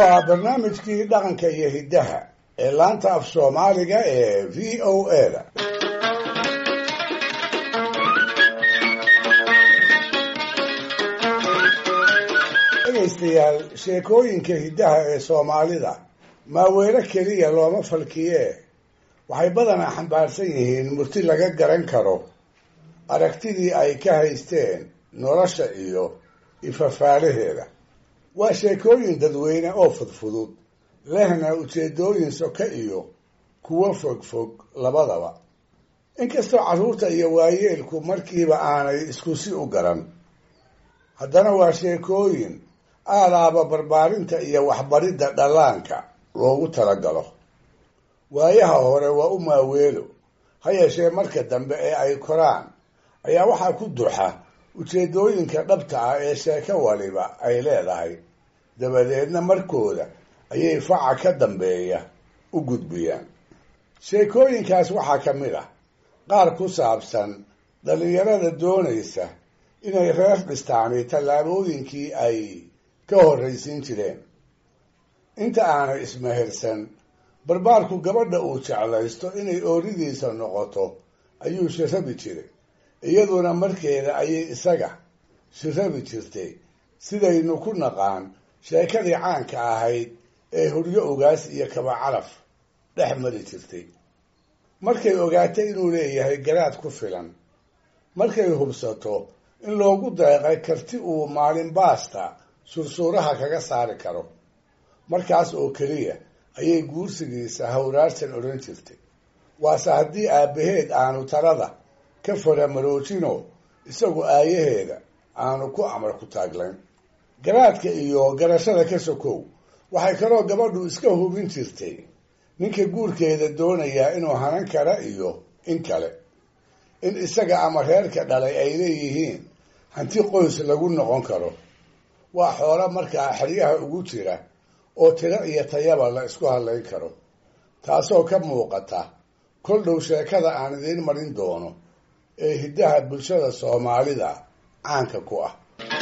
waa barnaamijkii dhaqanka iyo hiddaha ee laanta af soomaaliga ee v o a da dhegaystayaal sheekooyinka hiddaha ee soomaalida maaweelo keliya looma falkiyee waxay badanaa xambaarsan yihiin murti laga garan karo aragtidii ay ka haysteen nolosha iyo ifafaalaheeda waa sheekooyin dadweyne oo fudfudud lehna ujeedooyin soka iyo kuwo fogfog labadaba inkastoo carruurta iyo waayeelku markiiba aanay isku si u garan haddana waa sheekooyin aadaaba barbaarinta iyo waxbaridda dhallaanka loogu talagalo waayaha hore waa u maaweelo ha yeeshee marka dambe ee ay koraan ayaa waxaa ku duxa ujeedooyinka dhabta ah ee sheeko waliba ay leedahay dabadeedna markooda ayay faca ka dambeeya u gudbiyaan sheekooyinkaas waxaa ka mid ah qaar ku saabsan dhallinyarada doonaysa inay reer dhistaani tallaabooyinkii ay ka horraysiin jireen inta aanay ismehersan barbaarku gabadha uu jeclaysto inay ooridiisa noqoto ayuu shirabi jiray iyaduna markeeda ayay isaga shirabi jirtay sidaynu ku naqaan sheekadii caanka ahayd ee huryo ogaas iyo kaba calaf dhex mari jirtay markay ogaatay inuu leeyahay garaad ku filan markay hubsato in loogu deeqay karti uu maalin baasta sursuuraha kaga saari karo markaas oo keliya ayay guursigiisa hawraarsan odhan jirtay waase haddii aabbaheed aanu talada ka faramaroojino isagu aayaheeda aanu ku amar ku taaglayn garaadka iyo garashada ka sokow waxay kaloo gabadhu iska hubin jirtay ninka guurkeeda doonayaa inuu hanan kara iyo in kale in isaga ama reerka dhalay ay leeyihiin hanti qoys lagu noqon karo waa xoolo markaa xeryaha ugu jira oo tiro iyo tayaba la isku hadlayn karo taasoo ka muuqata kol dhow sheekada aan idiin marin doono ee hiddaha bulshada soomaalida caanka ku ah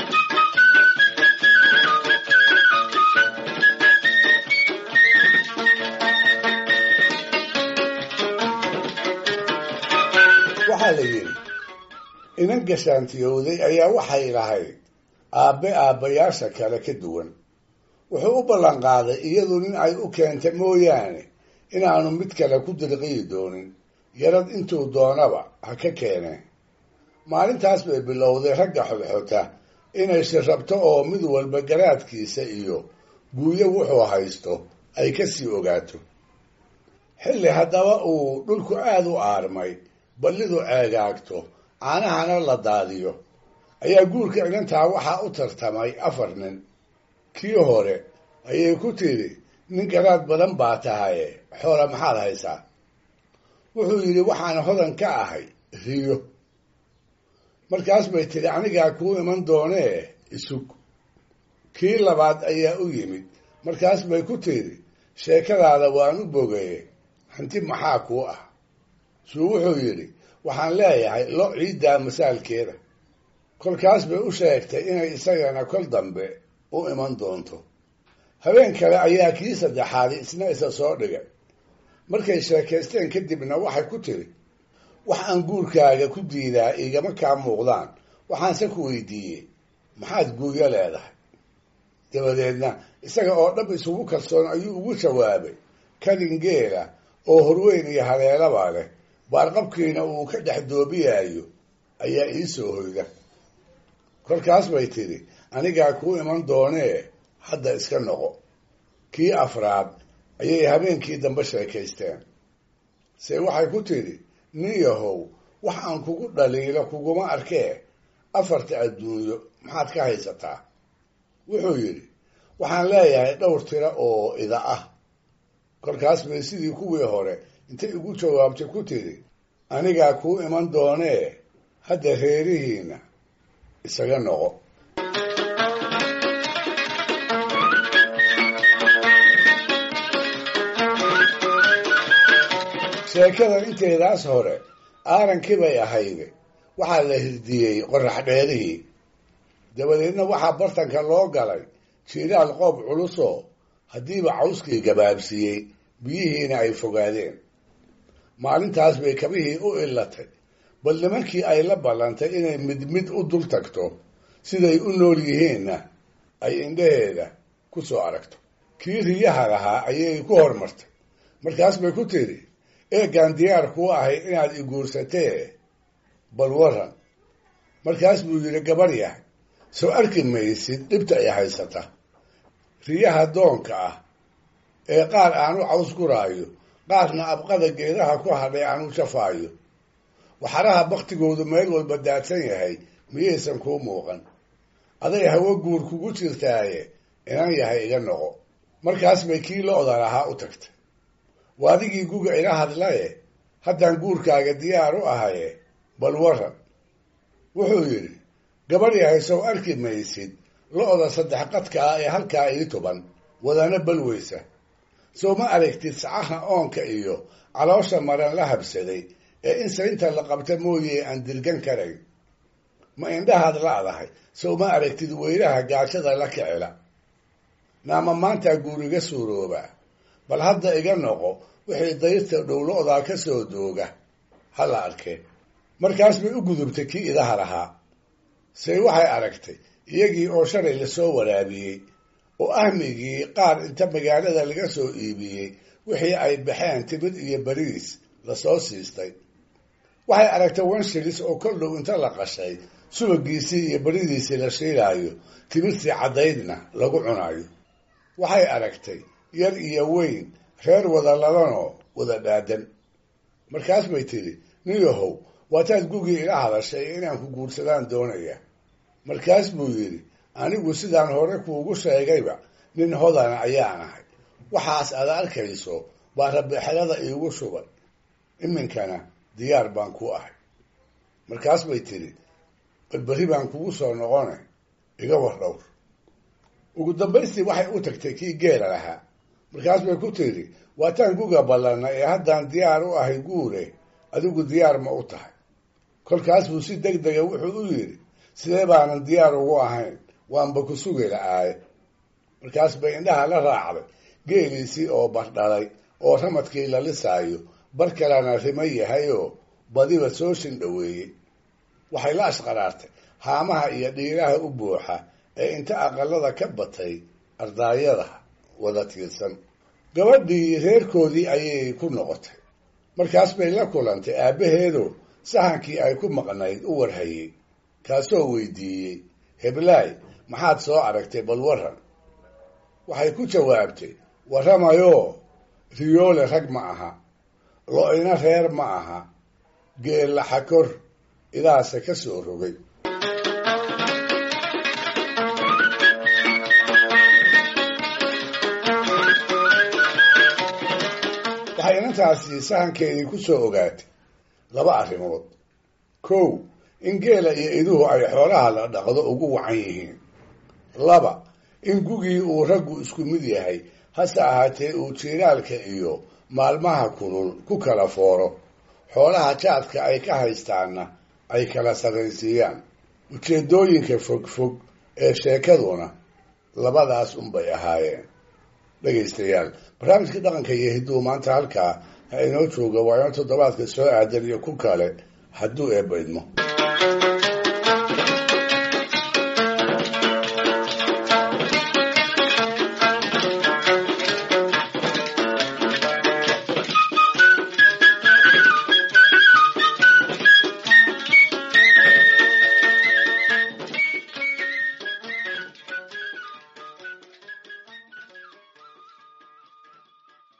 waxaa la yidhi inan gashaantiyowday ayaa waxay lahayd aabbe aabbayaasha kale ka duwan wuxuu u ballan qaaday iyadu nin ay u keenta mooyaane inaanu mid kale ku dirqiyi doonin yarad intuu doonaba ha ka keeneen maalintaas bay bilowday ragga xodxota inay shirrabto oo mid walba garaadkiisa iyo guuyo wuxuu haysto ay ka sii ogaato xilli haddaba uu dhulku aada u aarmay ballidu ceegaagto caanahana la daadiyo ayaa guurka inantaa waxaa u tartamay afar nin kii hore ayay ku tidhi nin garaad badan baa tahaye xoola maxaad haysaa wuxuu yidhi waxaan hodan ka ahay riyo markaas bay tidhi anigaa kuu iman doonee isug kii labaad ayaa u yimid markaas bay ku tidhi sheekadaada waan u bogaye hanti maxaa kuu ah suu wuxuu yidhi waxaan leeyahay lo ciiddaa masaalkeeda kolkaas bay u sheegtay inay isagana kol dambe u iman doonto habeen kale ayaa kii saddexaadi isna isa soo dhigay markay sheekaysteen kadibna waxay ku tiri wax aan guurkaaga ku diidaa igama kaa muuqdaan waxaanse ku weydiiyey maxaad guuyo leedahay dabadeedna isaga oo dhab isugu kalsoon ayuu ugu jawaabay kadin geela oo horweyn iyo haleelaba leh baarqabkiina uu ka dhex doobiyaayo ayaa ii soo hoyda kolkaas bay tidhi anigaa kuu iman doonee hadda iska noqo kii afraad ayay habeenkii dambe sheekaysteen se waxay ku tidhi nin yahow wax aan kugu dhaliilo kuguma arkee afarta adduunyo maxaad ka haysataa wuxuu yidhi waxaan leeyahay dhowr tiro oo ida ah kolkaas bay sidii kuwii hore intay ugu jawaabtay ku tidhi anigaa kuu iman doonee hadda reerihiina isaga noqo sheekada inteedaas hore aarankii bay ahayde waxaa la hirdiyey qorax dheerihii dabadeedna waxaa bartanka loo galay jiiraal qoob culusoo haddiiba cawskii gabaabsiiyey biyihiina ay fogaadeen maalintaas bay kabihii u illatay bal nimankii ay la ballantay inay mid mid u dul tagto siday u nool yihiinna ay indhaheeda ku soo aragto kii riyaha lahaa ayay ku hormartay markaas bay ku tidhi eegaan diyaar kuu ahay inaad i guursatee bal waran markaas buu yidhi gabar yahay soo arki maysid dhibta ay haysata riyaha doonka ah ee qaar aanu caws guraayo qaarna abqada geedaha ku hadhay aanu jafaayo waxaraha baktigoodu meel walba daadsan yahay miyaysan kuu muuqan aday hawo guur kugu jirtaaye inan yahay iga noqo markaas bay kii lo-da lahaa u tagtay waa adigii guga ila hadlaye haddaan guurkaaga diyaar u ahaye bal waran wuxuu yidhi gabadh yahay sow arki maysid lo-da saddex qadka ah ee halkaa ii tuban wadana balweysa sow ma aragtid sacaha oonka iyo caloosha maran la habsaday ee in saynta la qabta mooye aan dirgan karayn ma indhahaad la-dahay sow ma aragtid weylaha gaajada la kicila naama maantaa guuriga suurooba bal hadda iga noqo wixii dayrta dhowlo-daa ka soo dooga ha la arkee markaas bay u gudubtay kii idaha lahaa say waxay aragtay iyagii oo shalay lasoo waraabiyey oo ahmigii qaar inta magaalada laga soo iibiyey wixii ay baxeen timid iyo bariis lasoo siistay waxay aragtay wanshilis oo kol dhow inta la qashay subagiisii iyo baridiisii la shiilaayo timirtii caddaydna lagu cunayo waxay aragtay yar iyo weyn reer wada ladanoo wada dhaadan markaas bay tidhi nin yahow waataad gugii ila hadashay inaan ku guursadaan doonaya markaas buu yidhi anigu sidaan hore kuugu sheegayba nin hodana ayaan ahay waxaas aad arkayso baa rabixelada iigu shubay iminkana diyaar baan ku ahay markaas bay tidhi balberri baan kugu soo noqone iga war dhowr ugu dambaystii waxay u tagtay kii geela lahaa markaas bay ku tidhi waataan guga ballanna ee haddaan diyaar u ahay guure adigu diyaar ma u tahay kolkaas buu si deg dega wuxuu u yidhi sidee baanan diyaar ugu ahayn waanba ku sugi la-aaye markaas bay indhaha la raacday geeliisii oo bardhalay oo ramadkii la lisaayo bar kalena rimo yahayoo badiba soo shindhoweeyey waxay la ashqaraartay haamaha iyo dhiiraha u buuxa ee inta aqalada ka batay ardaayada wada tiirsan gabadhii reerkoodii ayay ku noqotay markaas bay la kulantay aabbaheedo sahankii ay ku maqnayd u warhayey kaasoo weydiiyey heblaay maxaad soo aragtay bal waran waxay ku jawaabtay warramayoo riyoole rag ma aha lo-ina reer ma aha geella xakor idaase ka soo rogay waxay inantaasi sahankeedii ku soo ogaatay laba arrimood kow in geela iyo iduhu ay xoolaha la dhaqdo ugu wacan yihiin laba in gugii uu raggu isku mid yahay hase ahaatee uu jiiraalka iyo maalmaha kulul ku kala fooro xoolaha jaadka ay ka haystaanna ay kala sarraysiiyaan ujeeddooyinka fogfog ee sheekaduna labadaas unbay ahaayeen dhegaystayaal barnaamijkii dhaqanka iyo hidduu maanta halkaa ha inoo jooga waa ino toddobaadka soo aadan iyo ku kale hadduu eebba idmo